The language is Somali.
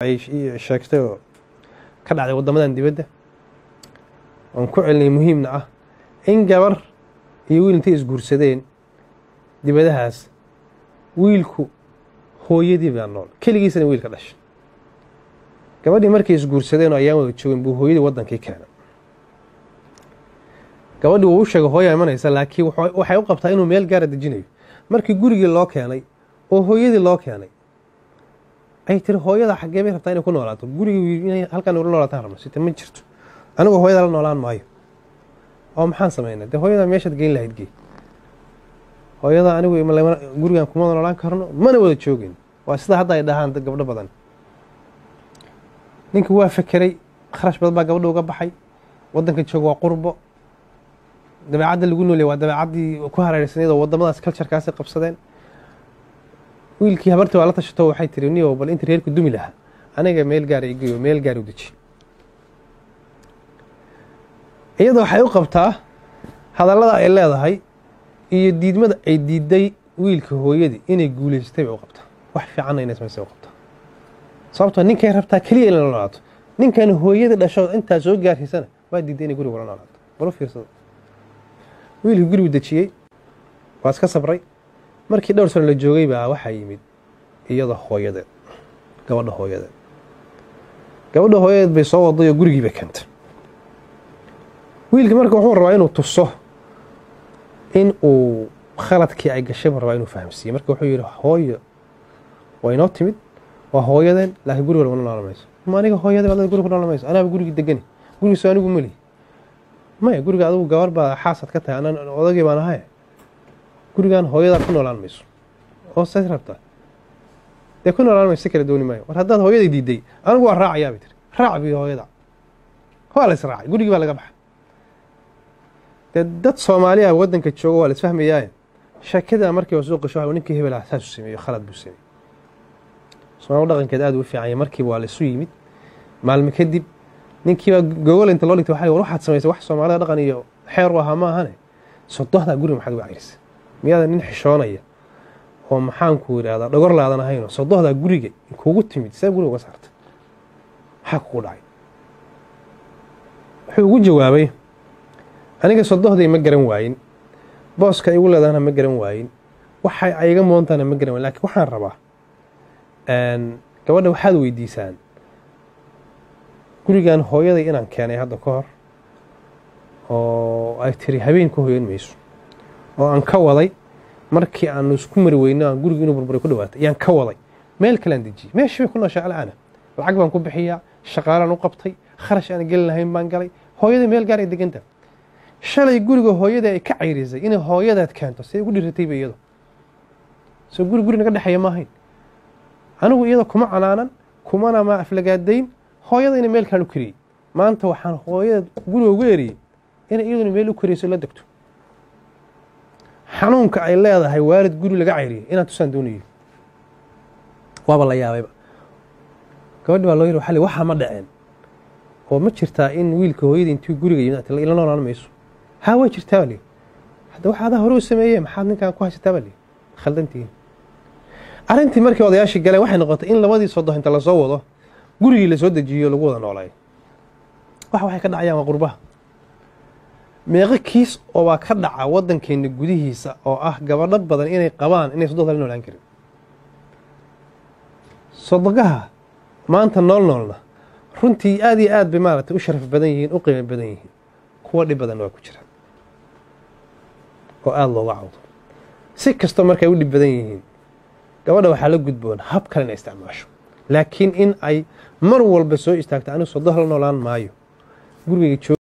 ay sheegtay oo ka dhacday waddamadan dibadda oon ku celinay muhiimna ah in gabar iyo wiil intay isguursadeen dibadahaas wiilku hooyadii baa nool keligiisana wiilka dhashay gabadhii markay isguursadeen oo ayaan wada joogin buu hooyadii waddankii keenay gabadhii wuu u sheegay hooyaa imanaysa laakiin waxay u qabtaa inuu meel gaara dejinayo markii gurigii loo keenay oo hooyadii loo keenay ay tiri hooyada xaggee bay rabtaa inay ku noolaato gurigii inay halkan ula noolaataan rabno sita ma jirto anigoo hooyada la noolaan maayo oo maxaan samaynaa dee hooyada meeshaad geyn lahayd gey hooyada anigu gurigan kuma noolaan karno mana wada joogin waa sida hadda ay dhahaan gabdho badan ninkii waa fekeray kharash badan baa gabadha uga baxay waddanka jooga waa qurbo dabeecadda lagu noolya waa dabeecaddii ku hareersanayd oo waddamadaas culturkaasi qabsadeen wiilkii habartii waa la tashato waxay tiri niyow bal inta reerku dumi lahaa aniga meel gaara igeyo meel gaar u deji iyada waxay u qabtaa hadallada ay leedahay iyo diidmada ay diiday wiilka hooyadii inay guulaystay bay u qabtaa wax fiicanna inay samaysay u qabtaa sababtoo ninkay rabtaa keliya in la noolaato ninkan hooyadii dhasho intaa soo gaarsiisana waa diiday inay guriga la noolaato balu fiirsado wiilkii gurigu dejiyey waa iska sabray markii dhowr sano la joogay baa waxaa yimid iyada hooyadeed gabadha hooyadeed gabadha hooyadeed bay soo waday oo gurigii bay keentay wiilkii marka wuxuu rabaa inuu tuso in uu khaladkii ay gashay buu rabaa inuu fahamsiiye marka wuxuu yidhi hooyo waa inoo timid waa hooyadeen laakiin guriga laguna noolan mayso ma aniga hooyadee adada guriga ku noolan mayso anaaba gurigii degani gurigiiso anigu meli maya guriga adugu gabar baa xaasad ka tahay anan odagii baan ahay gurigan hooyadaa ku noolaan mayso oo saas rabtaa dee ku noolaan mayso si kala dooni maayo war haddaad hooyaday diiday anigu waa raacayaa bay tiri raac bi hooyada waa la israacay gurigii baa laga baxay dee dad soomaaliya waddanka jooga waa la isfahmayaaye sheekada markii waa soo gasho ninkii hebel ah saasuu sameeyo khalad buu sameeyey soomaali dhaqankeed aad u fiicanya markiiba waa la isu yimid maalmo kadib ninkiibaa gogol inta loo dhigtay war waxaad samaysay wax soomaalida dhaqan iyo xeer u ahaa ma ahane sodohdaa guriga maxaad uga cirisay miyaada nin xishoonaya oo maxaanku yidhaahdaa dhogor laadan ahaynoo sodohdaa guriga kugu timid see guriga uga saartay maxaa kugu dhacay wuxuu ugu jawaabay aniga sodohday ma garan waayin booska igu leedahana ma garan waayin waxay ayga moontana ma garan waayin lakiin waxaan rabaa gabadha waxaad weydiisaan gurigan hooyaday inaan keenay hadda ka hor oo ay tiri habeen ka hoyan mayso oo aan ka waday markii aanu isku mari weyno aan guriga inuu burburay ku dhawaatay ayaan ka waday meel kalean dejiyey meeshii bay ku nooshaa alcaana lacag baan ku bixiyaa shaqaalaan u qabtay kharash aan gelin lahayn baan galay hooyadai meel gaar ay deganta shalay guriga hooyada ay ka cayrisay inay hooyadaad keento siday ugu dhiratayba iyado soo guri guri naga dhexeeya ma ahayn anigu iyada kuma canaanan kumana ma aflagaadayn hooyadayna meel kaan u kariyey maanta waxaan hooyada guriga ugu eriyey inay iyaduna meel u kariyso la degto xanuunka ay leedahay waalid guri laga cayriyay inaan tusaan doonayo waaba la yaabayba gabadhi baa loo yiri waxaa waxaa ma dhaceen oo ma jirtaa in wiilka hooyada intuu guriga yimid ila noolaan mayso haa waa jirtaa baa lihi hadda waxa adaa hore u sameeyee maxaad ninkaan ku haysataa baa lihi khaldantihiin arrintii markii odayaashii galeen waxay noqotay in labadii sodoh inta lasoo wado gurigii lasoo dejiyo lagu wada noolaayo wax waxay ka dhacayaan waa qurbaha meeqo kiis oo baa ka dhaca waddankeena gudihiisa oo ah gabadho badan inay qabaan inay sodohda la noolaan karin sodogaha maanta nool noolna runtii aad iyo aad bay maaragtay u sharaf badan yihiin u qiimo badan yihiin kuwa dhib badanna waa ku jiraan oo aada looga cawdo si kastoo markay u dhib badan yihiin gabadha waxaa la gudboon hab kale inay isticmaasho laakiin in ay mar walba soo istaagto anigu sodoh la noolaan maayo gurigayga